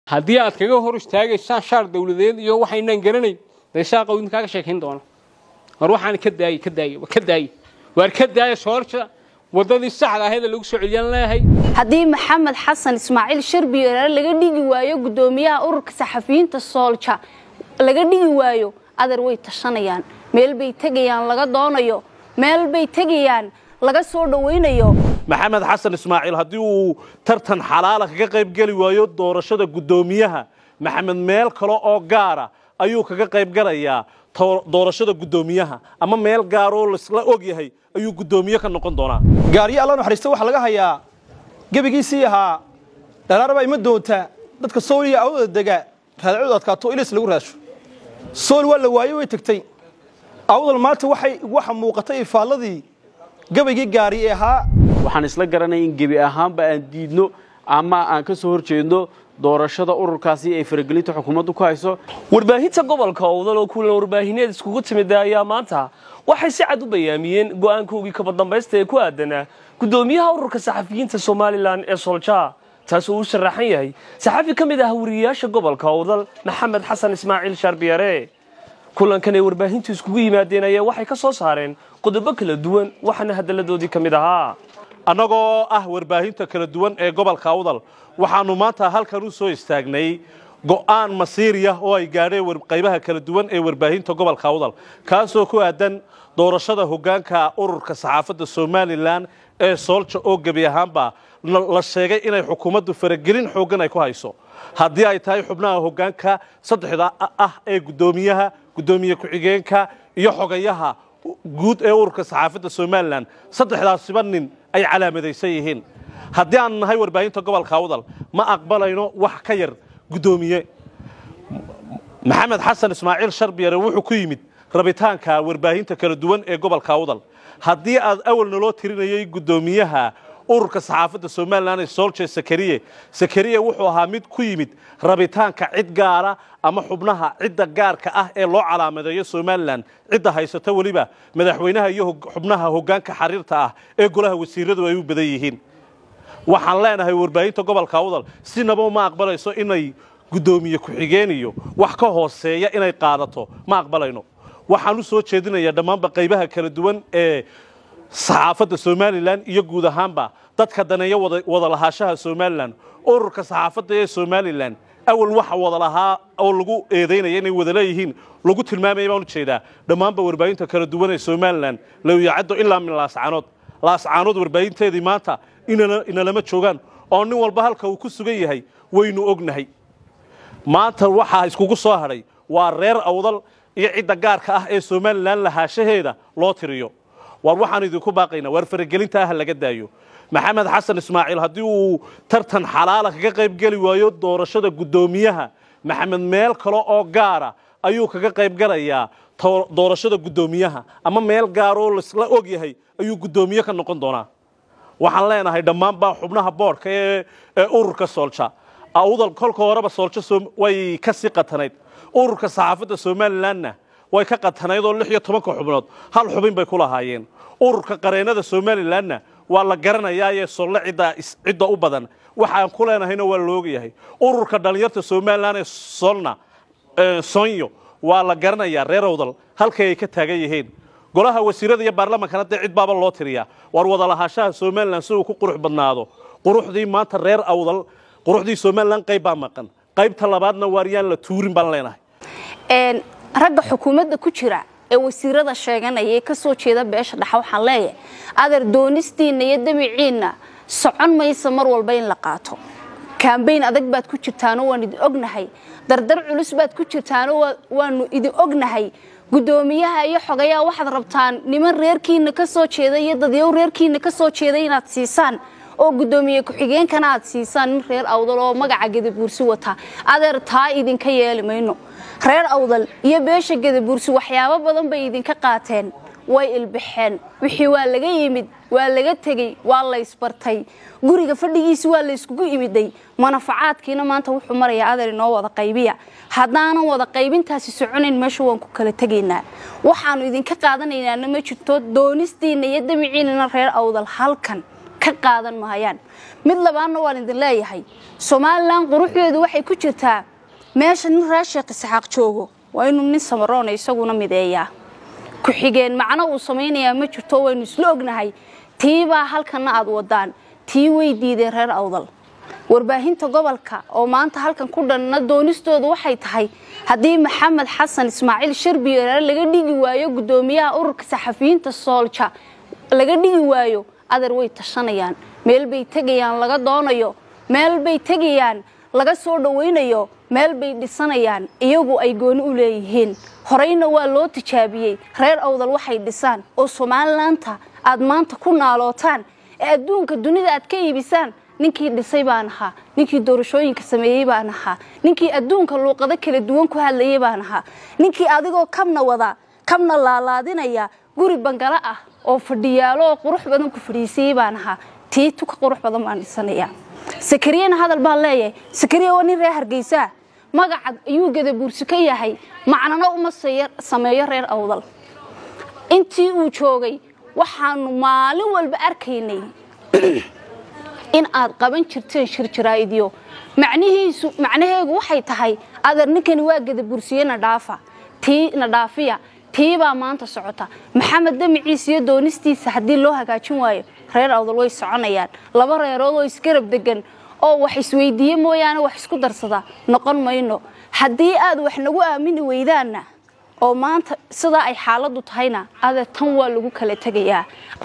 haddii aad kaga hor istaagaysaan shaar dawladeed iyo waxaynaan garanayn dee shaaqa idin kaaga sheekayn doona war waxaan ka daayey ka daayey ka daayey waar ka daaya soorja waddadii saxda ahayd ee lagu soo celiyaan leeyahay haddii maxamed xasan ismaaciil sharbiyeere laga dhigi waayo guddoomiyaha ururka saxafiyiinta soolja laga dhigi waayo adar way tashanayaan meel bay tegayaan laga doonayo meel bay tegayaan laga soo dhowaynayo maxamed xasan ismaaciil haddii uu tartan xalaala kaga qayb geli waayo doorashada guddoomiyaha maxamed meel kale oo gaara ayuu kaga qayb galayaa doorashada guddoomiyaha ama meel gaaroo laisla og yahay ayuu guddoomiye ka noqon doonaa gaariyo alla naxariista waxaa laga hayaa gebigiisii ahaa dhalaar baa ima doontaa dadka sooliya awdada dega raadacooda adkaato ilis lagu raasho sool waa la waayo way tegtay awdal maanta waxay waxa muuqatay ifaalladii gabaygii gaari ee ahaa waxaan isla garanaya in gebi ahaanba aan diidno ama aan ka soo hor jeedno doorashada ururkaasi ay faragelinta xukuumaddu ku hayso warbaahinta gobolka owdal oo kulan warbaahineed iskugu timida ayaa maanta waxay si cad u bayaamiyeen go'aankoogii kabadambaysta ee ku aadanaa guddoomiyaha ururka saxafiyiinta somalilan ee solja taasoo uu sharaxan yahay saxafi ka mid ah wariyayaasha gobolka owdal maxamed xasan ismaaciil shaarbiyare kulankan ay warbaahintu iskugu yimaadeen ayaa waxay ka soo saareen qodobo kala duwan waxaana hadalladoodii ka mid ahaa annagoo ah warbaahinta kala duwan ee gobolka awdal waxaannu maanta halkan u soo istaagnay go'aan masiiriya oo ay gaadheen qaybaha kala duwan ee warbaahinta gobolka awdal kaasoo ku aadan doorashada hoggaanka ururka saxaafadda somalilan ee soolja oo gebi ahaanba la sheegay inay xukuumaddu faragelin xooggan ay ku hayso haddii ay tahay xubnaha hoggaanka saddexda ah ee guddoomiyaha guddoomiye ku-xigeenka iyo xogayaha guud ee ururka saxaafadda somalilan saddexdaasiba nin ay calaamadaysan yihiin haddii aan nahay warbaahinta gobolka awdal ma aqbalayno wax ka yar guddoomiye maxamed xasan ismaaciil sharbiyare wuxuu ku yimid rabitaanka warbaahinta kala duwan ee gobolka awdal haddii aad awal naloo tirinayay guddoomiyaha ururka saxaafadda somalilan ee solje sakariye sakariye wuxuu ahaa mid ku yimid rabitaanka cid gaara ama xubnaha cidda gaarka ah ee loo calaamadeeyo somalilan cidda haysata weliba madaxweynaha iyo xubnaha hoggaanka xariirta ah ee golaha wasiiradu ay u badan yihiin waxaan leenahay warbaahinta gobolka awdal sinaba ma aqbalayso inay guddoomiye ku-xigeen iyo wax ka hooseeya inay qaadato ma aqbalayno waxaan u soo jeedinayaa dhammaanba qaybaha kala duwan ee saxaafadda somalilan iyo guud ahaanba dadka daneeya wada lahaashaha somalilan ururka saxaafadda ee somalilan awal waxa wada lahaa oo lagu eedaynaya inay wada leeyihiin lagu tilmaamaya baan u jeedaa dhammaanba warbaahinta kala duwan ee somalilan lawyacaddo ilaa min laascaanood laascaanood warbaahinteedii maanta inalama joogaan oo nin walba halka uu ku sugan yahay waynu ognahay maanta waxaa iskugu soo hadhay waa reer awdal iyo cidda gaarka ah ee somalilan lahaashaheeda loo tiriyo waar waxaan idinku baaqaynaa waar faragelinta ah laga daayo maxamed xasan ismaaciil haddii uu tartan xalaala kaga qayb geli waayo doorashada guddoomiyaha maxamed meel kale oo gaara ayuu kaga qayb galayaa doorashada guddoomiyaha ama meel gaaroo laisla og yahay ayuu guddoomiye ka noqon doonaa waxaan leenahay dhammaanba xubnaha boodhka ee ururka soolja awdal kolka horeba sooljo way ka sii qatanayd ururka saxaafadda somalilanna way ka qatanayd oo lix iyo tobanka xubnood hal xubin bay ku lahaayeen ururka qareennada somalilanna waa la garanayaayee solle cidda u badan waxaan ku leenahayna waa laogyahay ururka dhallinyarta somalilan ee solna sonyo waa la garanayaa reer awdal halkay ay ka taagan yihiin golaha wasiirada iyo baarlamankana dee cid baaba loo tiriyaa waar wada lahaashaha somalilan si uu ku qurux badnaado quruxdii maanta reer awdal quruxdii somalilan qayb baa maqan qaybta labaadna waaryaan la tuurin baan leenahay ragga xukuumadda ku jira ee wasiirada sheeganaya ee ka soo jeeda beesha dhexa waxaan leeyahay adar doonistiinna iyo damiciinna socon maysa mar walba in la qaato kambayn adag baad ku jirtaanoo waan idin ognahay dardar culus baad ku jirtaanoo waanu idin ognahay guddoomiyaha iyo xogayaha waxaad rabtaan niman reerkiina ka soo jeeda iyo dadyow reerkiina ka soo jeeda inaad siisaan oo guddoomiye ku-xigeenkana aad siisaan nin reer awdal oo magaca gadabuursi wataa adeer taa idinka yeeli mayno reer awdal iyo beesha gadabuursi waxyaabo badan bay idinka qaateen way ilbaxeen wixii waa laga yimid waa laga tegey waa laysbartay guriga fadhigiisi waa layskugu imiday manafacaadkiina maanta wuxuu marayaa adeer inoo wada qaybiya haddaanan wada qaybintaasi soconayn meesha waan ku kala tegaynaa waxaanu idinka qaadanaynaana ma jirto doonistiinna iyo damiciinana reer awdal halkan ka qaadan mahayaan mid labaadna waan idin leeyahay somalilan quruxdeedu waxay ku jirtaa meesha nin raasheekh isxaaq joogo waa inuu nin samaroona isaguna mideeyaa ku-xigeen macno uu samaynayaa ma jirto waynu isla ognahay tiibaa halkana aad wadaan tii way diideen reer awdal warbaahinta gobolka oo maanta halkan ku dhanna doonistoodu waxay tahay haddii maxamed xasan ismaaciil sharbiyeere laga dhigi waayo guddoomiyaha ururka saxafiyiinta soolja laga dhigi waayo adeer way tashanayaan meel bay tegayaan laga doonayo meel bay tegayaan laga soo dhawaynayo meel bay dhisanayaan iyagu ay gooni u leeyihiin horeyna waa loo tijaabiyey reer awdal waxay dhisaan oo somalilaanta aad maanta ku naalootaan ee adduunka dunida aad ka iibisaan ninkii dhisay baan ahaa ninkii doorashooyinka sameeyey baan ahaa ninkii adduunka luuqado kala duwan ku hadlayay baan ahaa ninkii adigoo kabna wada kabna laalaadinaya guri bangalo ah oo fadhiyaalo oo qurux badan ku fadhiisayey baan ahaa tii tuka qurux badan baan dhisanaya sakariyana hadal baan leeyahay sakariya waa nin reer hargeysaa magacad ayuu gadabuursi ka yahay macnana uma sameeyo reer awdal intii uu joogay waxaanu maalin walba arkaynay in aad qaban jirteen shirjaraa'idyo macnihiisu macnaheegu waxay tahay adeer ninkani waa gadabursiye nadhaafa tii nadhaafiya tiibaa maanta socota maxamed damiciis iyo doonistiisa haddii loo hagaajin waayo reer awdal way soconayaan laba reerood oo isgarab degan oo wax isweydiiye mooyaane wax isku darsada noqon mayno haddii aad wax nagu aamini weydaanna oo maanta sidaa ay xaaladdu tahayna adeer tan waa lagu kala tegayaa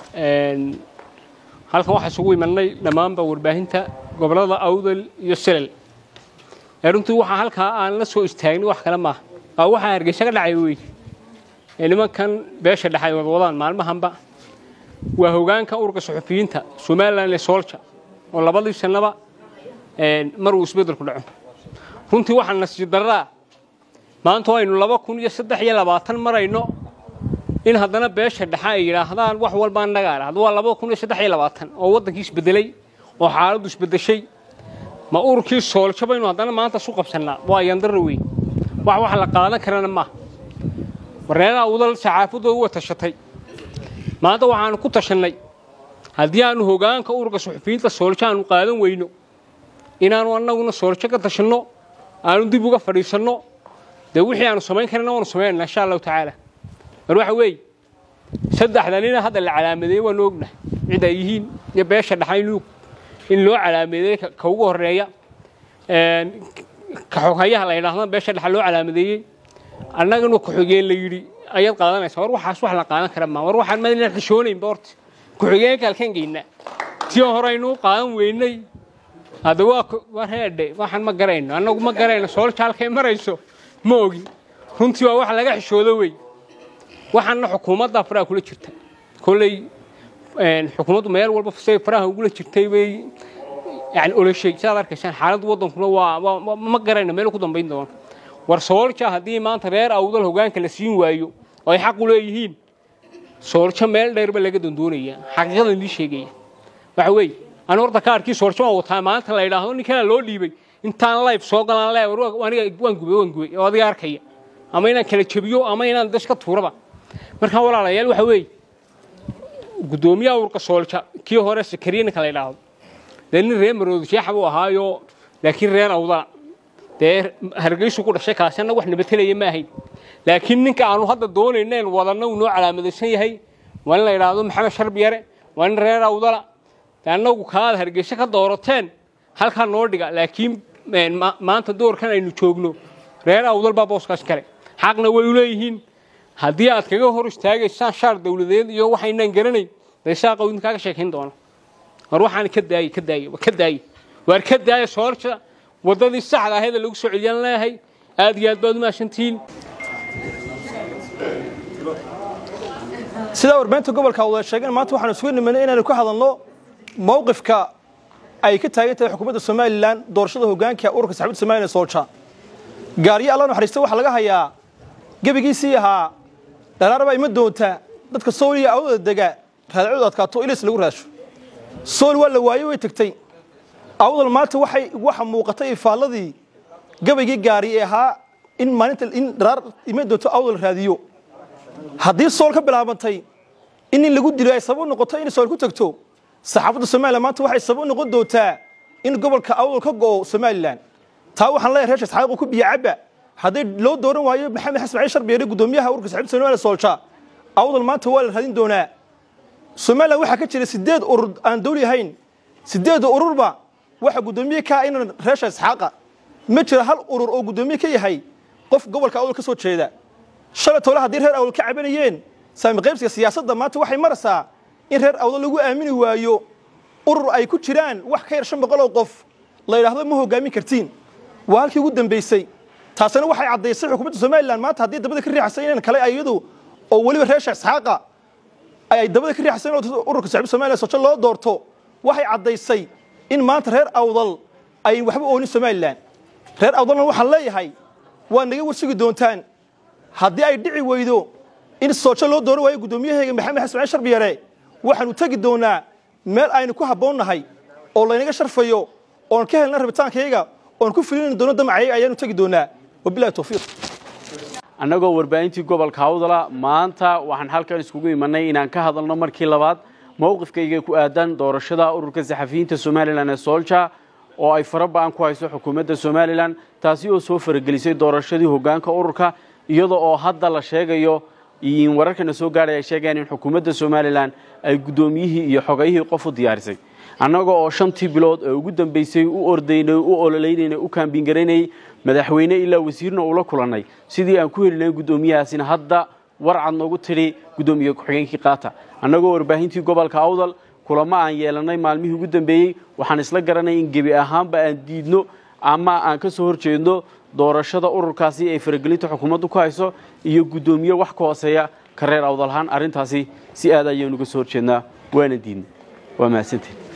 halkan waxaa isugu imanay dhammaanba warbaahinta gobollada awdal iyo silal ee runtii waxaa halkaa aan la soo istaagnin wax kale maaha waa waxaa hargeysa ka dhacay wey ee nimankan beesha dhexay wadwadaan maalmahanba waa hogaanka ururka suxufiyiinta somalilan ee soolja oo labadii sannaba mar uu isbeddelku dhaco runtii waxaa nasiib darraa maanta aynu laba kun iyo saddex iyo labaatan marayno in haddana beesha dhexe ay yidhaahdaan wax walbaa nagaa dhahdo waa laba kun iyo saddex iyo labaatan oo waddankii isbedelay oo xaaladdu isbedeshay ma ururkii sooljo baynu haddana maanta isu qabsannaa waa yandara weyn wax wax la qaadan karana maaha wareeraha udal saxaafadoodu way tashatay maanta waxaanu ku tashannay haddii aanu hogaanka ururka suxufiyiinta sooljo aanu qaadan weyno inaanu annaguna sooljo ka tashanno aanu dib uga fadhiisanno dee wixii aanu samayn karana waanu samaynana insha allahu tacaala mar waxa weeye saddexda nina hadda la calaamadeeyey waanu ognahay cid ay yihiin iyo beesha dhaxay luug in loo calaamadeeyey ka ugu horeeya ka xoghayaha la yidhaahdo beesha dhaxa loo calaamadeeyey annagana ku-xigeen la yidhi ayaad qaadanaysaa war waxaas wax la qaadan kara maa war waxaan madina xishoonaynba horta ku-xigeenka halkaan geynaa tii horeynuu qaadan weynay hadda waa waa reedhe waxaan ma garayno annagu ma garayno soolja halkay marayso ma ogin runtii waa wax laga xishoodo wey waxaana xukuumadda faraha kula jirta kolley xukuumaddu meel walba say faraha ugula jirtay bay yani oloshay sidaad arkaysaan xaaladda waddankuna waa ma garayno meel ku dambayn doono war soolja haddii maanta reer awdal hogaanka la siin waayo oo ay xaq u leeyihiin sooljo meel dheerba laga dandoonaya xaqiiqadan lii sheegaya waxa weeye anu horta kaarkii sooljo waan wataa maalinta la yidhaahdo ninkanaa loo dhiibay intaan life soo galaan le aniga waan gubay waan gubay oo adiga arkaya ama inaan kala jebiyo ama inaan dash ka tuuraba markaa walaalayaal waxa weeye guddoomiyaha ururka soolja kii hore sakariinka la yidhaahdo dee nin reer maroodo sheexa buu ahaayo laakiin reer awdala dee hargeysu ku dhashay kaasina wax nabatelaya ma ahayn laakiin ninka aanu hadda doonayna wadanna uu noo calaamadaysan yahay waa in la yidhaahdo maxamed sharbiyare waa nin reer awdala dee annagu kaad hargeysa ka doorateen halkaa noo dhiga laakiin maanta doorkan aynu joogno reer awdal baa booskaas kale xaqna way u leeyihiin haddii aad kaga hor istaagaysaan shaar dawladeed iyo waxaynaan garanayn dee shaaqa idin kaaga sheekayn doona war waxaan ka daayey ka daayey ka daayey waar ka daaya soorja waddadii saxda ahayd ee lagu soo celiyaan leeyahay aad iyo aad baad u mahadsantihiin sidaa warbaahinta gobolka wada sheegeen maanta waxaanu isugu nimanay inaanu ka hadalno mowqifka ay ka taagan tahay xukuumadda somalilan doorashada hogaanka ururka saxaabadda somalilan ee soolja gaariyo alla naxariista waxaa laga hayaa gebigiisii ahaa dhalaarabaa ima doonta dadka sooliya awdada dega raadacooda adkaato ilis lagu raasho sool waa la waaye way tegtay awdal maanta waxay waxa muuqatay ifaalladii gabaygii gaari ee ahaa in maalinta in dharaar ima doonto awdal raadiyo haddii sool ka bilaabantay in nin lagu dilo ay sabab u noqoto in sool ku tagto saxaafadda somalilan maanta waxay sabab u noqon doontaa in gobolka awdal ka go'o somalilan taa waxaan leeyahay reer isxaaqo ku biyo cabba hadday loo dooran waayo maxamed xasan cali sharbeere gudoomiyaha ururka saxaafadda somalilan soolja awdal maanta waa la raadin doonaa somalilan waxaa ka jira sideed urur aan dawli ahayn sideedda ururba waxa gudoomiye ka ah inan reesha isxaaqa ma jira hal urur oo gudoomiye ka yahay qof gobolka awdal ka soo jeeda shalay tole haddii reer awdal ka cabanayeen saami qaybsiga siyaasadda maanta waxay maraysaa in reer awdal lagu aamini waayo urur ay ku jiraan wax ka yar shan boqol oo qof la yidhaahdo ma hogaamin kartiin waa halkii ugu dambaysay taasina waxay caddaysay xukuumadda somalilan maanta haddii dabada ka riixasay inan kale iyadu oo weliba reesha isxaaqa ay dabada ka riixasay in ururka saxibada somalilan sojo loo doorto waxay caddaysay in maanta reer awdal ay waxba oonin somalilan reer awdalna waxaan leeyahay waa naga warsugi doontaan haddii ay dhici weydo in soojo loo dooran waayo guddoomiyaheega maxamed xasan cali sharbiyare waxaanu tegi doonaa meel aynu ku habboonnahay oo laynaga sharfayo oon ka helna rabitaankayga oon ku filin doono damacayaga ayaanu tegi doonaa wabilahi towfiiq annagoo warbaahintii gobolka awdala maanta waxaan halkan iskugu imanay inaan ka hadalno markii labaad mowqifkayga ku aadan doorashada ururka saxafiyiinta somalilan ee soolja oo ay fara ba-an ku hayso xukuumadda somalilan taasi oo soo faragelisay doorashadii hoggaanka ururka iyada oo hadda la sheegayo wararkana soo gaadhay ay sheegayaan in xukuumadda somalilan ay guddoomiyihii iyo xogayihii qof u diyaarisay annaga oo shantii bilood ee ugu dambaysay u ordaynay u ololeynayna u kaambingaraynayay madaxweyne ilaa wasiirna ula kulannay sidii aan ku heli lahayn guddoomiyahaasina hadda warcad noogu tidhi guddoomiye ku-xigeenkii qaata annagoo warbaahintii gobolka awdal kulamo aan yeelannay maalmihii ugu dambeeyey waxaan isla garanay in gebi ahaanba aan diidno ama aan ka soo horjeedno doorashada ururkaasi ay faragelinta xukuumaddu ku hayso iyo guddoomiye wax ka hooseeya ka reer awdalahaan arrintaasi si aad ayaanu uga soo horjeednaa waana diidna waa mahadsantiin